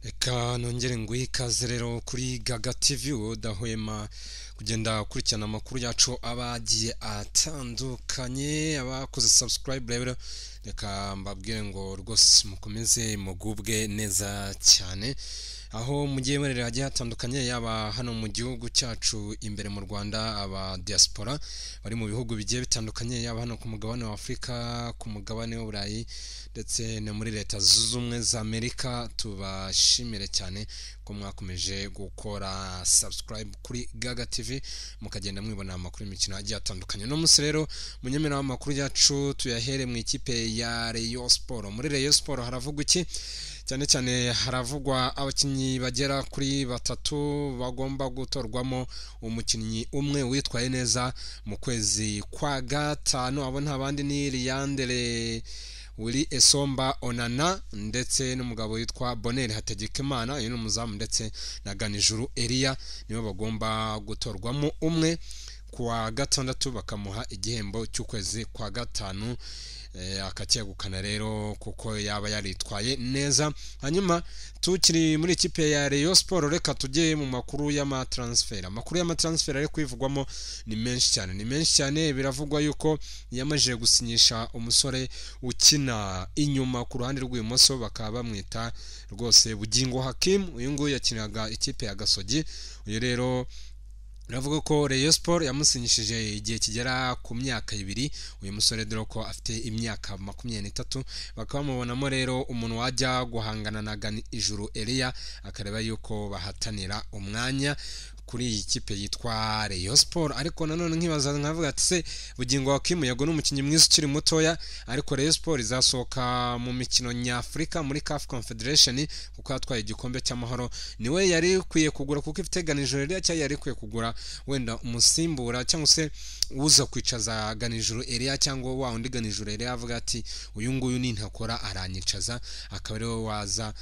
reka nongere nguhe ikaze rero kuri gaga tv udahwema kugenda ukurikirana amakuru yacu aba agiye atandukanye abakoze subscribe rero reka mbabwire ngo rwose mukomeze mugubwe neza cyane aho mugiye murere hagiye hatandukanye yaba hano mu gihugu cyacu imbere mu rwanda aba diaspora bari mu bihugu bigiye bitandukanye yaba hano ku mugabane wa afurika ku mugabane w'uburayi ndetse no muri leta zunze ubumwe za amerika tubashimire cyane ko mwakomeje gukora subscribe kuri gaga tv mukagenda mwibona amakuru y'imikino agiye atandukanye uno munsi rero munyemera amakuru yacu tuyahere mu ikipe ya Rayon Sport muri Rayon Sport haravugwa iki cyane cyane haravugwa abakinnyi bagera kuri batatu bagomba gutorwamo umukinnyi umwe witwaye neza mu kwezi kwa gatanu abo nta bandi ni Liyandere Willy Esomba Onana ndetse n'umugabo witwa Bonel Hategekimana uyu ni umuzamu ndetse na Ganijuru Elia nibo bagomba gutorwamo umwe kuwa gatandatu bakamuha igihembo cy'ukwezi kwa gatanu eh, akacyegukana rero kuko yaba yaritwaye neza hanyuma tukiri muri ikipe ya Rayon Sport reka tujye mu makuru y'amatransfera amakuru y'amatransfera ari kwivugwamo ni menshi cyane ni menshi cyane biravugwa yuko yamajije gusinyisha umusore ukina inyuma ku ruhande rw'ibumoso bakaba bamwita rwose Bugingo Hakim uyu nguyu yakinaga ikipe ya Gasogi uyu rero Ravuga ko Rayon Sport yamusinyishije igihe kigera ku myaka ibiri uyu musore dore ko afite imyaka makumyabiri n'itatu bakaba bamubonamo rero umuntu wajya guhangana na Gani Ijuru Elia akareba yuko bahatanira umwanya kuri iyi kipe yitwa Rayon Sport ariko nanone nkibaza nkavuga ati se bugingo wa Kim yago n'umukinnyi mwiza ukiri mutoya ariko Rayon Sport izasohoka mu mikino nyafurika muri CAF Confederation kuko yatwaye igikombe cy'amahoro niwe yari ikwiye kugura kuko ifite ganijoro rya cyari yari ikwiye kugura wenda umusimbura cyangwa se uza kwicaza ganijoro Elia cyangwa wa undi ganijoro Elia avuga ati uyu nguyu nintakora aranyicaza akaba ariwe waza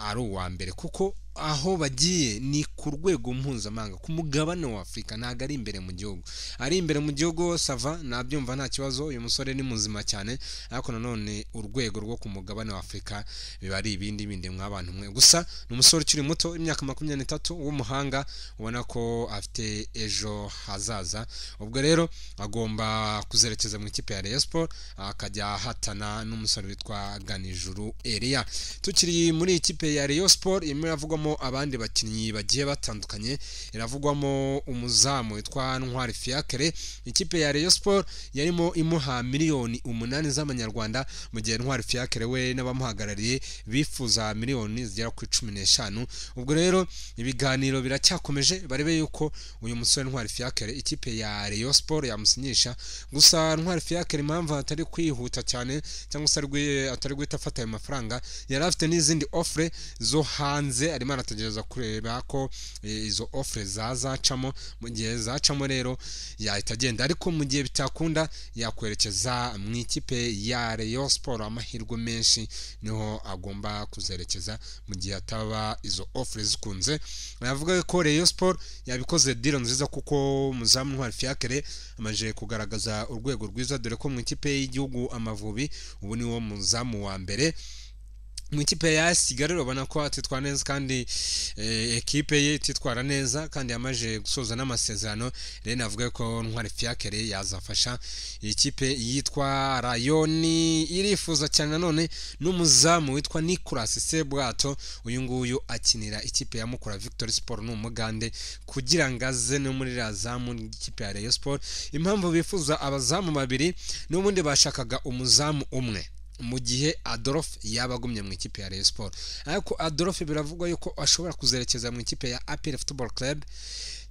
ari uwa mbere kuko aho bagiye ni ku rwego mpuzamahanga ku mugabane wa afurika ntabwo ari imbere mu gihugu ari imbere mu gihugu sava nabyumva nta kibazo uyu musore ni muzima cyane ariko nanone urwego rwo ku mugabane wa afurika biba ari ibindi bindi mw'abantu mwe gusa ni umusore ukiri muto imyaka makumyabiri n'itatu w'umuhanga ubona ko afite ejo hazaza ubwo rero agomba kuzerekeza mu ikipe ya Rayon Sport akajya ahatana n'umusore witwa Ganijuru Elia tukiri muri ikipe ya Rayon Sport irimo iravugwa iravugwamo abandi bakinnyi bagiye batandukanye iravugwamo umuzamu witwa ntwari fiakre ikipe ya Rayon Sport yarimo imuha miliyoni umunani z'amanyarwanda mu gihe ntwari fiakre we n'abamuhagarariye bifuza miliyoni zigera ku cumi n'eshanu ubwo rero ibiganiro biracyakomeje barebe yuko uyu musore ntwari fiakre ikipe ya Rayon Sport yamusinyisha gusa ntwari fiakre impamvu atari kwihuta cyane cyangwa se atari guhita afata ayo mafaranga yari afite n'izindi offre zo hanze arimo arategereza kureba ko izo offre zazacamo mu gihe zacamo rero yahita agenda ariko mu gihe bitakunda yakwerekeza mu ikipe ya Rayon Sport amahirwe menshi niho agomba kuzerekeza mu gihe ataba izo offre zikunze navuga ko Rayon Sport yabikoze deal nziza kuko muzamu Ntwari Fiacre amaje kugaragaza urwego rwiza dore ko mu ikipe y'igihugu Amavubi ubu niwo muzamu wa mbere mu ikipe ya Kigali urabona ko atitwara neza kandi ekipe ye ititwara neza kandi yamaze gusoza n'amasezerano rero navuga ko ntwari fiyakere yazafasha ikipe yitwa rayoni irifuza cyane nanone n'umuzamu witwa nikolasi sebwato uyu nguyu akinira ikipe ya mukura victory sport ni umugande kugira ngo aze no muri razamu ry'ikipe ya Rayon sport impamvu bifuza abazamu babiri n'ubundi bashakaga umuzamu umwe mu gihe adolphe yaba agumye mu ikipe ya Rayon Sport ariko adolphe biravugwa yuko ashobora kuzerekeza mu ikipe ya APR Football Club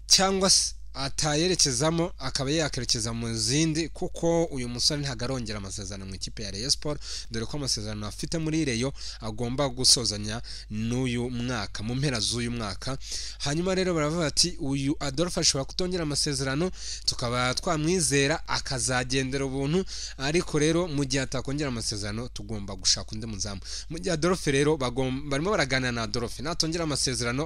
cyangwa se atayerekezamo akaba yakerekeza mu zindi kuko uyu musore ntabwo arongera amasezerano mu ikipe ya Rayon Sport dore ko amasezerano afite muri Rayon agomba gusozanya n'uyu mwaka mu mpera z'uyu mwaka hanyuma rero baravuga ati uyu Adolphe ashobora kutongera amasezerano tukaba twamwizera akazagendera ubuntu ariko rero mu gihe atakongera amasezerano tugomba gushaka undi muzamu mu gihe Adolphe rero barimo baraganira na Adolphe natongera amasezerano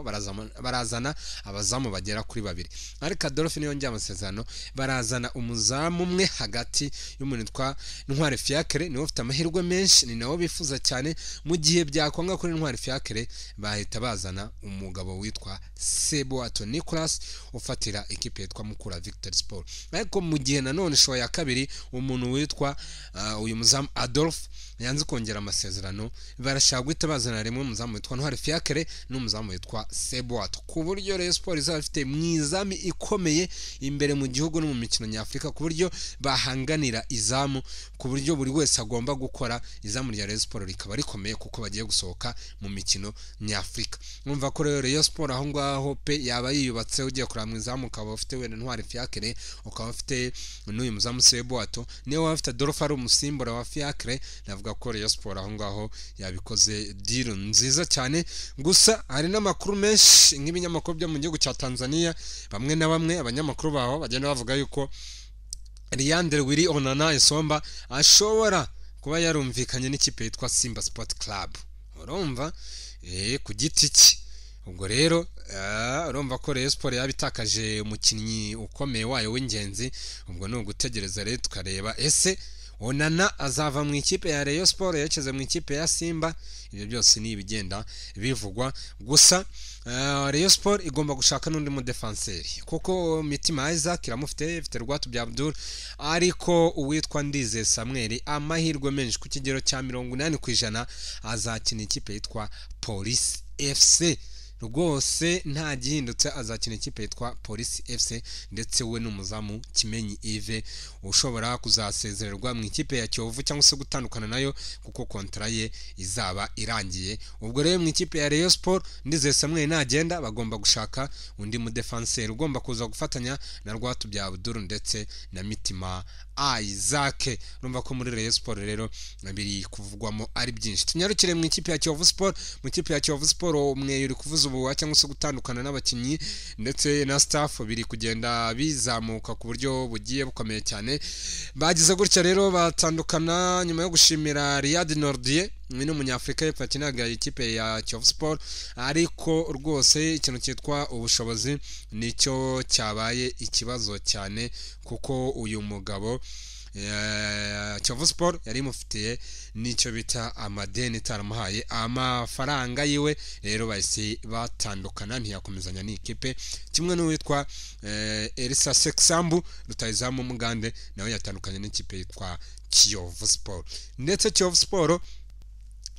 barazana abazamu bagera kuri babiri ariko dolphine yongera amasezerano barazana umuzamu umwe hagati y'umuntu witwa intwari fiakere niwe ufite amahirwe menshi ni nawe bifuza cyane mu gihe byakwanga kuri intwari fiakere bahita bazana umugabo witwa seboato nicolas ufatira ikipe yitwa mukura victor sport ariko mu gihe nanone showa ya kabiri umuntu witwa ah, uyu muzamu adolphe yanze kongera amasezerano barashaka guhita bazana rimwe umuzamu witwa ntwari fiakere n'umuzamu witwa seboato ku buryo rero siporo izaba ifite mwizamu ikomeye imbere mu gihugu no mu mikino nyafurika ku buryo bahanganira izamu ku buryo buri wese agomba gukora izamu rya rero siporo rikaba rikomeye kuko bagiye gusohoka mu mikino nyafurika numva ko rero rero siporo aho ngaho pe yaba yiyubatse ugiye kureba mu izamu ukaba ufite wenda ntwari fiakere ukaba ufite n'uyu muzamu seboato niba waba ufite adolphe ari umusimbura wa fiakere navuga ko rero siporo aho ngaho yabikoze diro nziza cyane gusa hari n'amakuru menshi nk'ibinyamakuru byo mu gihugu cya tanzania bamwe na bamwe abanyamakuru baho bagenda bavuga yuko Leandre Willy Onana Isomba ashobora kuba yarumvikanye n'ikipe yitwa Simba Sport Club urumva eh ku giti cye ubwo rero ah, urumva ko Rayon Sport yabitakaje umukinnyi ukomeye wayo w'ingenzi ubwo ni ugutegereza rero tukareba ese Onana azava mu ikipe ya Rayon Sport yerekeze mu ikipe ya Simba ibyo byose ni ibigenda bivugwa gusa eh, Rayon Sport igomba gushaka n'undi mudefanseri kuko Mitima Isaac iramufite ifite Rwatu bya Abdul ariko uwitwa Ndize Samuel amahirwe menshi ku kigero cya mirongo inani ku ijana azakina ikipe yitwa Police FC rwose nta gihindutse azakina ikipe yitwa polisi fc ndetse we n'umuzamu kimenyi ive ushobora kuzasezererwa mu ikipe ya kiyovu cyangwa se gutandukana nayo kuko kontara ye izaba irangiye ubwo rero mu ikipe ya reyo siporo ndizeye samweri nagenda bagomba gushaka undi mudefanseri ugomba kuza gufatanya na rwatu bya abuduru ndetse na mitima Isaac urumva ko muri Rayon Sport rero biri kuvugwamo ari byinshi tunyarukire mu ikipe ya Kiyovu Sport mu ikipe ya Kiyovu Sport umweyo uri kuvuza ubuwa cyangwa se gutandukana n'abakinnyi ndetse na staff biri kugenda bizamuka ku buryo bugiye bukomeye cyane bagize gutya rero batandukana nyuma yo gushimira Riyad Nordier ni umunyafurika y'epfo yakinaga ikipe ya Kiyovu Sport ariko rwose ikintu cyitwa ubushobozi nicyo cyabaye ikibazo cyane kuko uyu mugabo eh, Kiyovu Sport yari imufitiye n'icyo bita amadeni itaramuhaye amafaranga yiwe rero bahise batandukana ntiyakomezanya n'ikipe kimwe n'uwitwa eh, Elisa Seksambu rutayizamu mugande nawe yatandukanye n'ikipe yitwa Kiyovu Sport ndetse Kiyovu Sport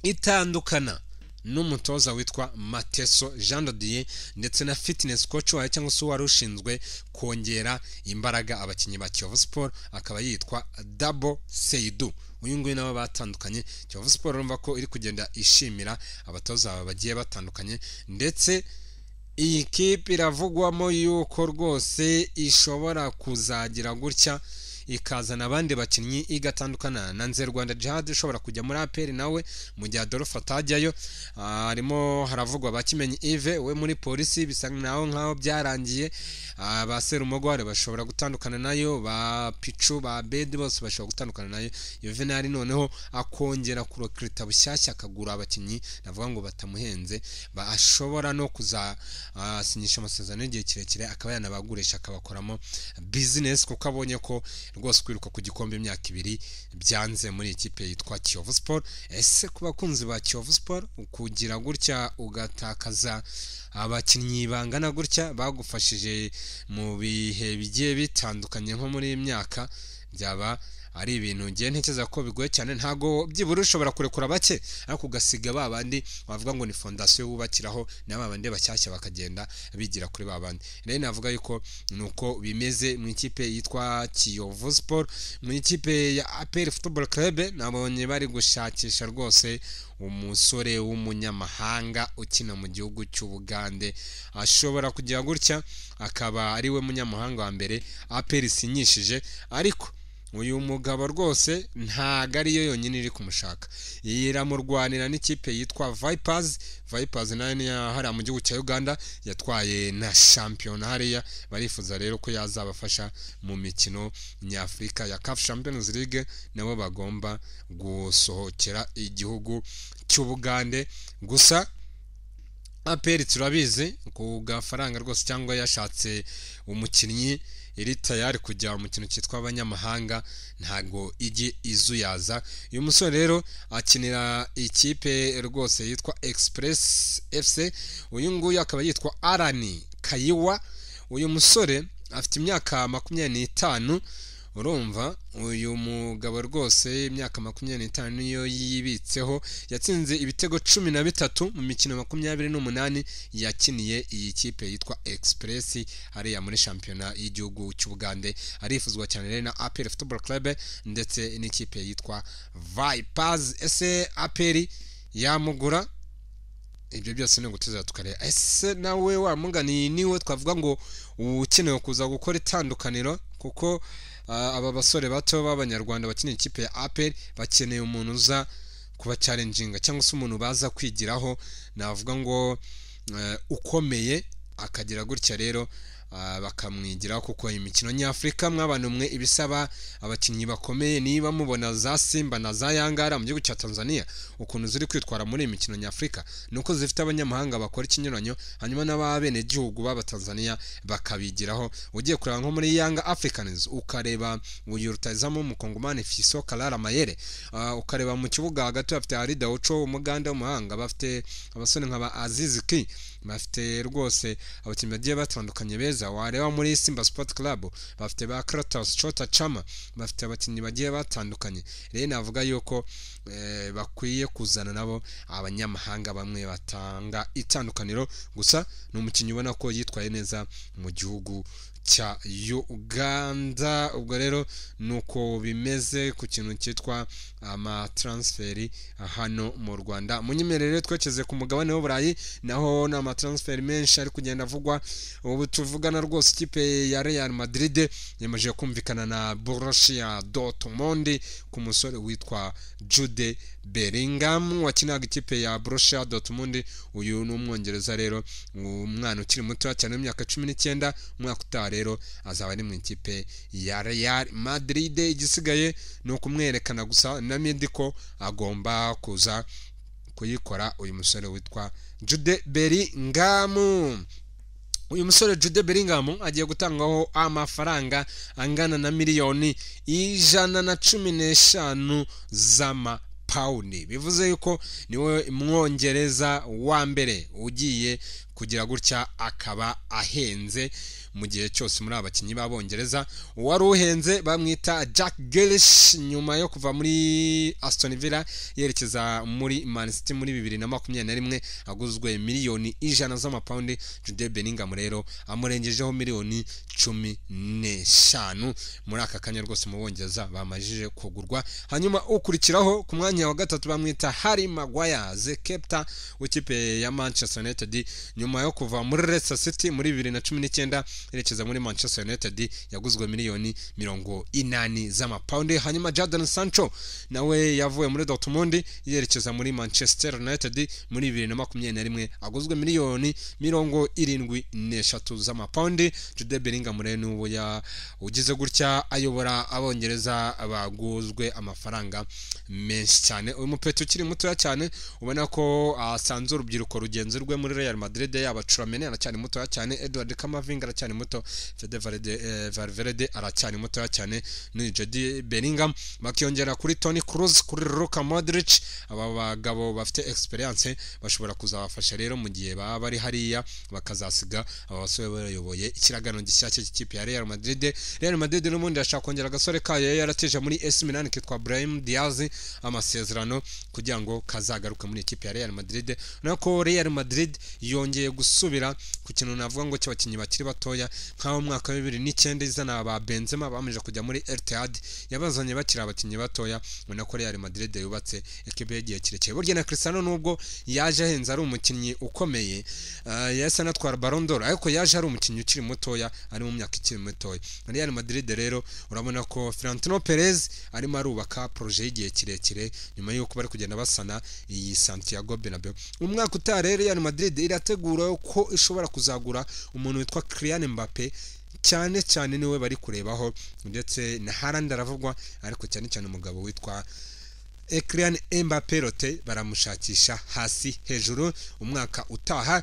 itandukana n'umutoza witwa mateso jean dodier ndetse na fitness coach wayo cyangwa se uwari ushinzwe kongera imbaraga abakinnyi ba kiyovu sport akaba yitwa dabo seidu uyu nguyu nawe batandukanye kiyovu sport urumva ko iri kugenda ishimira abatoza bagiye batandukanye ndetse iyi kipe iravugwamo yuko rwose ishobora kuzagira gutya ikazana abandi bakinnyi igatandukana na nze rwanda jihad ushobora kujya muri aperi nawe mu gihe adolphe atajyayo harimo haravugwa ba kimenyi ive we muri polisi bisa naho nkaho byarangiye Ah, ba serumogware bashobora gutandukana nayo ba picu ba bedi bose bashobora gutandukana nayo yuvenali noneho akongera kurokirita bushyashya akagura abakinnyi navuga ngo batamuhenze ba- ashobora no kuzasinyisha amasezerano y'igihe kirekire akaba yanabagurisha akabakoramo bizinesi kuko abonye ko rwose kwiruka ku gikombe imyaka ibiri byanze muri ikipe yitwa kiyovu siporo ese ku bakunzi ba kiyovu siporo kugira gutya ugatakaza abakinnyi bangana gutya bagufashije mu bihe bigiye bitandukanye nko muri iyi myaka byaba ari ibintu ngiye ntekereza ko bigoye cyane ntabwo byibura ushobora kurekura bake ariko ugasiga ba bandi wavuga ngo ni fondasiyo wubakiraho na ba bandi bashyashya bakagenda bigira kuri ba bandi rero navuga yuko ni uko bimeze mu ikipe yitwa kiyovu siporo mu ikipe ya aperi futuboro kerebe nabonye bari gushakisha rwose umusore w'umunyamahanga ukina mu gihugu cy'ubugande ashobora kugira gutya akaba ari we munyamahanga wa mbere aperi isinyishije ariko uyu mugabo rwose ntago ariyo yonyine iri kumushaka iramurwanira n'ikipe yitwa vipers vipers nayo ni iya hariya mu gihugu cya uganda yatwaye na shampiyona hariya barifuza rero ko yazabafasha mu mikino nyafurika ya caf champions league nabo bagomba gusohokera igihugu cy'ubugande gusa aperi turabizi ku gafaranga rwose cyangwa yashatse umukinnyi iri tayari kujya mu kintu cyitwa abanyamahanga ntabwo ijye izuyaza uyu musore rero akinira ikipe rwose yitwa express fc uyu nguyu akaba yitwa arani kayiwa uyu musore afite imyaka makumyabiri n'itanu urumva uyu mugabo rwose imyaka makumyabiri n'itanu niyo yibitseho yatsinze ibitego cumi na bitatu mu mikino makumyabiri n'umunani yakiniye iyi kipe yitwa express hariya muri shampiyona y'igihugu cy'ubugande arifuzwa cyane rero na aperi football club ndetse n'ikipe yitwa vipers ese aperi yamugura ibyo byose ni uguteza tukareba ese nawe wamuganiye niwe twavuga ngo ukeneye kuza gukora itandukaniro kuko ah, aba basore bato b'abanyarwanda bakeneye ikipe ya apel bakeneye umuntu uza kubacarenjinga cyangwa se umuntu baza kwigiraho navuga ngo eh, ukomeye akagira gutya rero ah, bakamwigiraho kuko imikino nyafurika mwabana umwe ibisaba abakinnyi bakomeye niba mubona za simba na za yangara mu gihugu cya tanzania ukuntu ziri kwitwara muri iyi mikino nyafurika ni uko zifite abanyamahanga bakora ikinyuranyo hanyuma n'ababenegihugu b'abatanzania bakabigiraho ugiye kureba nko muri yanga africans ukareba uyu rutayizamu w'umukongomani fiso karara mayere Ah, ukareba mu kibuga hagati bafite harida uco umuganda w'umuhanga bafite abasore nk'aba azizi ki bafite rwose abakinnyi bagiye batandukanye beza wareba muri simba sport club bafite ba kratos chota chama bafite abakinnyi bagiye batandukanye rero navuga yuko eh, bakwiye kuzana nabo abanyamahanga bamwe batanga itandukaniro gusa ni umukinnyi ubona ko yitwaye neza mu gihugu cya uganda ubwo rero ni uko bimeze ku kintu cyitwa amataransiferi hano mu rwanda munyemerere twekeze ku mugabane w'uburayi naho ni amataransiferi menshi ari kugenda avugwa ubu tuvugana rwose ikipe ya real madrid yamaze kumvikana na borussia dortmund ku musore witwa jude Bellingham wakinaga ikipe ya Borussia Dortmund uyu ni umwongereza rero umwana ukiri muto cyane w'imyaka cumi n'icyenda umwaka utaha rero azaba ari mu ikipe ya Real Madrid igisigaye ni ukumwerekana gusa na Mendy ko agomba kuza kuyikora uyu musore witwa Jude Bellingham uyu musore jude Bellingham agiye gutangaho amafaranga angana na miliyoni ijana na cumi n'eshanu z'amapawundi bivuze yuko niwe mwongereza wa mbere ugiye kugira gutya akaba ahenze mu gihe cyose muri aba bakinnyi b'abongereza uwari uhenze bamwita jack gerish nyuma yo kuva muri aston villa yerekeza muri man city muri bibiri na makumyabiri na rimwe aguzwe miliyoni ijana z'amapawundi jude beningam rero amurengejeho miliyoni cumi n'eshanu muri aka kanya rwose mu bongereza bamajije kugurwa hanyuma ukurikiraho ku mwanya wa gatatu bamwita harry maguire ze kepta w'ikipe ya manchester united nyuma yo kuva muri Leicester City muri bibiri na cumi n'icyenda yerekeza muri Manchester United yaguzwe miliyoni mirongo inani z'amapawundi hanyuma Jadon Sancho nawe yavuye muri Dortmund yerekeza muri Manchester United muri bibiri na makumyabiri na rimwe aguzwe miliyoni mirongo irindwi n'eshatu z'amapawundi Jude Bellingham rero ni uwo ya- ugize gutya ayobora abongereza baguzwe amafaranga menshi cyane uyu mupeti ukiri mutoya cyane ubona ko asanze urubyiruko rugenzi rwe muri Real Madrid yaba Chouameni aracyari mutoya cyane Edward Camavinga aracyari muto Fede Valde- eh, Valverde aracyari mutoya cyane ni Jude Bellingham bakiyongera kuri Toni Kroos kuri Luka Modric aba bagabo bafite experience bashobora kuzabafasha rero mu gihe baba bari hariya bakazasiga aba basore bayoboye ikiragano gishyashya cy'ikipe ya Real Madrid Real Madrid n'ubundi yashaka kongera agasore kayo yari yarateje muri AS Milan kitwa Brahim Diaz amasezerano kugira ngo kazagaruke muri ikipe ya Real Madrid urabona ko Real Madrid yongeye gusubira ku kintu navuga ngo cy'abakinnyi bakiri batoya nk'aho mu mwaka wa bibiri n'icyenda izana ba Benzema bamaze kujya muri Etihad yabazanye bakiri abakinnyi batoya ubona ko Real Madrid yubatse ekipe y'igihe kirekire burya na Cristiano nubwo yaje ahenze ari umukinnyi ukomeye eh, yahise anatwara Ballon d'Or ariko yaje ari umukinnyi ukiri mutoya ari mu myaka ikiri mitoya Real Madrid rero urabona ko Florentino Perez arimo arubaka projet y'igihe kirekire nyuma y'uko bari kugenda basana iyi Santiago Bernabeu umwaka utaha rero Real Madrid irategura ko ishobora kuzagura umuntu witwa Kylian Mbappe cyane cyane niwe bari kurebaho ndetse na Haaland aravugwa ariko cyane cyane umugabo witwa ekiriyani Mbappe rote baramushakisha hasi hejuru umwaka utaha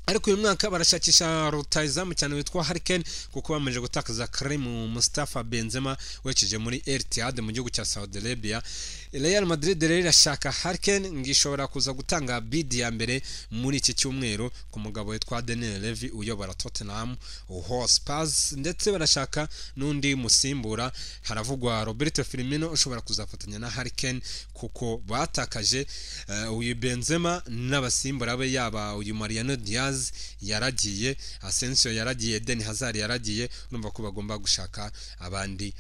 ariko uyu mwaka barashakisha rutayizamu cyane witwa harikeni kuko bamaze gutakaza karimu Mustafa Benzema wekeje muri Etihad mu gihugu cya Saudi Arabia Real Madrid rero irashaka harikeni ngo ishobora kuza gutanga bidi ya mbere muri iki cyumweru ku mugabo witwa Daniel Levy uyobora Tottenham Hotspurs ndetse barashaka n'undi musimbura haravugwa Roberto Firmino ushobora kuzafatanya na harikeni kuko batakaje eh, uyu Benzema n'abasimbura be yaba uyu Mariano Diaz Diaz yaragiye Asensio yaragiye Eden Hazard yaragiye urumva ko bagomba gushaka abandi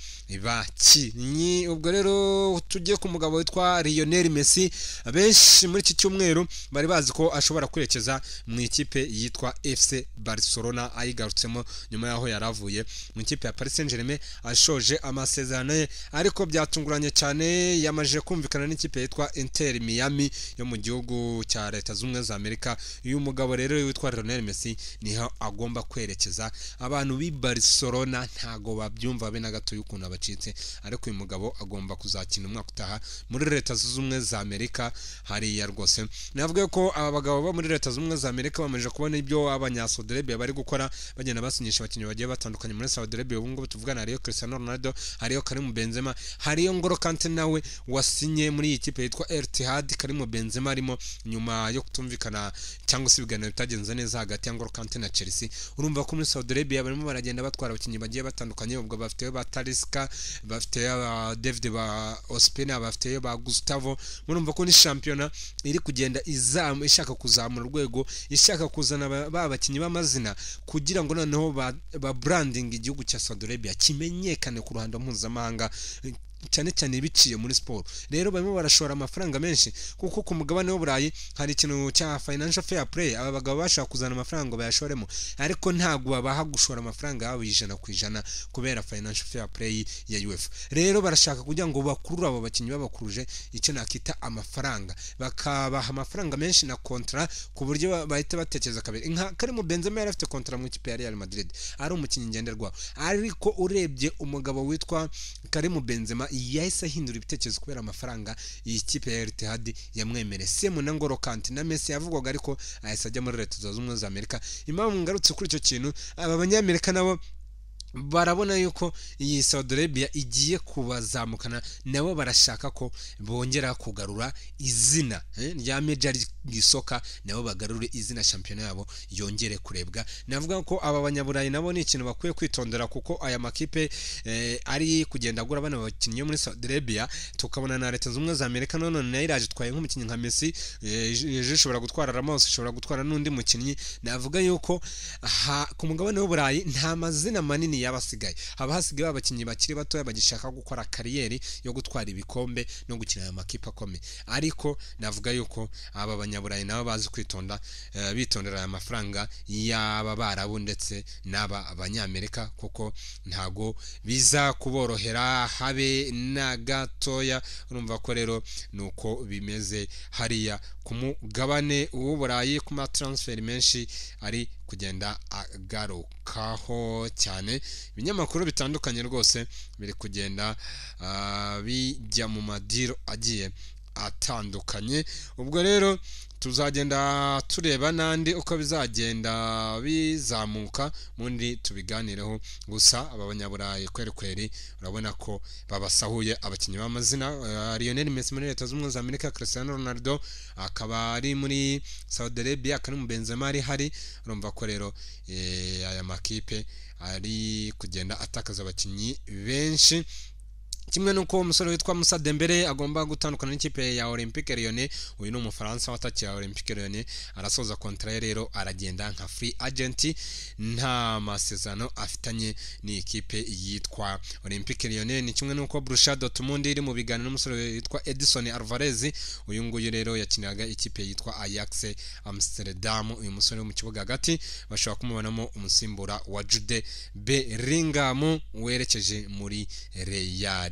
bakinnyi ubwo rero tujye ku mugabo witwa Lionel Messi benshi muri iki cyumweru bari bazi ko ashobora kwerekeza mu ikipe yitwa FC Barcelona ayigarutsemo nyuma yaho yaravuye mu ikipe ya Paris Saint-Germain ashoje amasezerano ye ariko byatunguranye cyane yamaje kumvikana n'ikipe yitwa Inter Miami yo mu gihugu cya Leta Zunze Ubumwe za Amerika uyu mugabo rero witwa Lionel Messi niho agomba kwerekeza abantu b'i Barcelona ntago babyumva be na gato y'ukuntu abacitse ariko uyu mugabo agomba kuzakina umwaka utaha muri leta zunze ubumwe za Amerika hariya rwose navuga ko aba bagabo bo muri leta zunze ubumwe za Amerika bamaze kubona ibyo abanyasaudi Arabia bari gukora bagenda basinyisha abakinnyi bagiye batandukanye muri Saudi Arabia ubu ngubu tuvugana hariyo Cristiano Ronaldo hariyo Karim Benzema hariyo Ngolo Kante nawe wasinye muri iyi kipe yitwa Etihad Karim Benzema arimo nyuma yo kutumvikana cyangwa se ibiganiro bitagenze neza hagati ya Ngolo Kante na Chelsea urumva ko muri Saudi Arabia barimo baragenda batwara abakinnyi bagiye batandukanye ubwo bafiteyo ba Talisca bafiteyo ba David ba Ospina bafiteyo ba Gustavo murumva ko ni shampiyona iri kugenda izamu ishaka kuzamura urwego ishaka kuzana ba ba bakinnyi b'amazina kugira ngo noneho ba, ba branding igihugu cya Saudi Arabia kimenyekane ku ruhando mpuzamahanga cyane cyane biciye muri siporo rero barimo barashora amafaranga menshi kuko ku mugabane w'uburayi hari ikintu cya financial fair play aba bagabo bashaka kuzana amafaranga bayashoremo ariko ntabwo babaha gushora amafaranga yabo ijana ku ijana kubera financial fair play ya UEFA rero barashaka kugira ngo bakurure abo bakinnyi babakuruje icyo nakita amafaranga bakabaha amafaranga menshi na kontra ku buryo ba- bahita batekereza kabiri nka Karim Benzema yari afite kontra mu ikipe ya Real Madrid ari umukinnyi ngenderwaho ariko urebye umugabo witwa Karim Benzema yahise ahindura ibitekerezo kubera amafaranga iyi kipe ya Etihad yamwemereye semu na Ngolo Kante na Messi yavugwaga ariko ahise ajya muri Leta Zunze Ubumwe za Amerika impamvu ngarutse kuri icyo kintu aba banyamerika nabo barabona yuko iyi Saudi Arabia igiye kubazamukana nabo barashaka ko bongera kugarura izina eh, rya Major League Soccer nabo bagarure izina shampiyona yabo yongere kurebwa navuga ko aba banyaburayi nabo ni ikintu bakwiye kwitondera kuko aya makipe eh, ari kugenda agura bana bakinnyi yo muri Saudi Arabia tukabona na Leta Zunze Ubumwe za Amerika none nayo iraje itwaye nk'umukinnyi nka Messi eh, ejo ishobora gutwara Ramos ishobora gutwara n'undi mukinnyi navuga yuko aha, ku mugabane w'uburayi nta mazina manini yaba asigaye haba hasigaye abakinnyi bakiri batoya bagishaka gukora kariyeri yo gutwara ibikombe no gukina aya makipe akomeye ariko navuga yuko aba banyaburayi nabo bazi kwitonda eh, bitondera aya mafaranga y'aba barabu ndetse n'aba banyamerika kuko ntago biza kuborohera habe na gatoya urumva ko rero ni uko bimeze hariya ku mugabane w'uburayi ku matransferi menshi ari kugenda agarukaho cyane ibinyamakuru bitandukanye rwose biri kugenda ah, bijya mu madiro agiye atandukanye ubwo rero tuzagenda tureba n'andi uko bizagenda bizamuka ubundi tubiganireho gusa aba banyaburayi kweri kweri urabona ko babasahuye abakinnyi b'amazina eh, Lionel Messi muri leta zunze ubumwe za Amerika Cristiano Ronaldo akaba ari muri Saudi Arabia Karim Benzema ari hari urumva ko rero eh, aya makipe ari kugenda atakaza abakinnyi benshi kimwe n'uko umusore witwa Musa Dembele agomba gutandukana n'ikipe ya Olympique Lyonnais uyu ni umufaransa watakiye Olympique Lyonnais arasoza kontra ye rero aragenda nka free agent nta masezerano afitanye n'ikipe yitwa Olympique Lyonnais ni kimwe n'uko Borussia Dortmund iri mu biganiro n'umusore witwa Edison Alvarez uyu nguyu rero yakiniraga ikipe yitwa Ajax Amsterdam uyu musore wo mu kibuga hagati bashobora kumubonamo umusimbura wa Jude Bellingham werekeje muri Real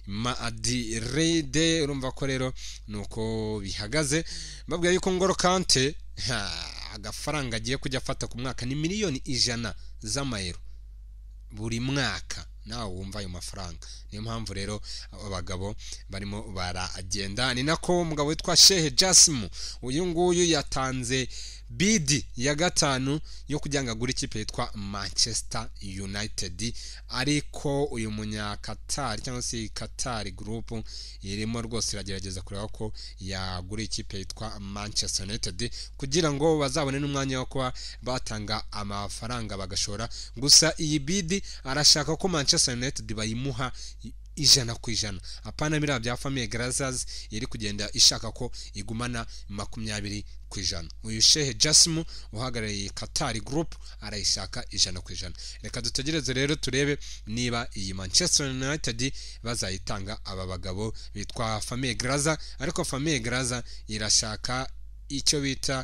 Madrid urumva ko rero nuko bihagaze mbabwira yuko Ngolo Kante ha, agafaranga agiye kujya afata ku mwaka ni miliyoni ijana z'amayero buri mwaka nawe wumva ayo mafaranga niyo mpamvu rero aba bagabo barimo baragenda ni nako umugabo witwa shehe jasimu uyu nguyu yatanze bidi ya gatanu yo kugira ngo agure ikipe yitwa manchester united ariko uyu munyakatari cyangwa se katari gurupu irimo rwose iragerageza kureba ko yagura ikipe yitwa manchester united kugira ngo bazabone n'umwanya wo kuba batanga amafaranga bagashora gusa iyi bidi arashaka ko manchester united bayimuha ijana ku ijana apana biriya bya famiye garazazi iri kugenda ishaka ko igumana makumyabiri ku ijana uyu shehe jasimu uhagarariye katari gurupu arayishaka ijana ku ijana reka dutegereze rero turebe niba iyi manchester united bazayitanga aba bagabo bitwa famiye garaza ariko famiye garaza irashaka icyo bita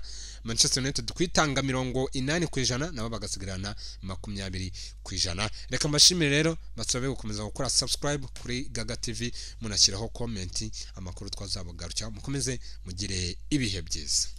manchester united kwitanga mirongo inani ku ijana nabo bagasigarana makumyabiri ku ijana reka mbashimire rero basabe gukomeza gukora subscribe kuri gaga tv munashyiraho komenti amakuru twazabugaruka mukomeze mugire ibihe byiza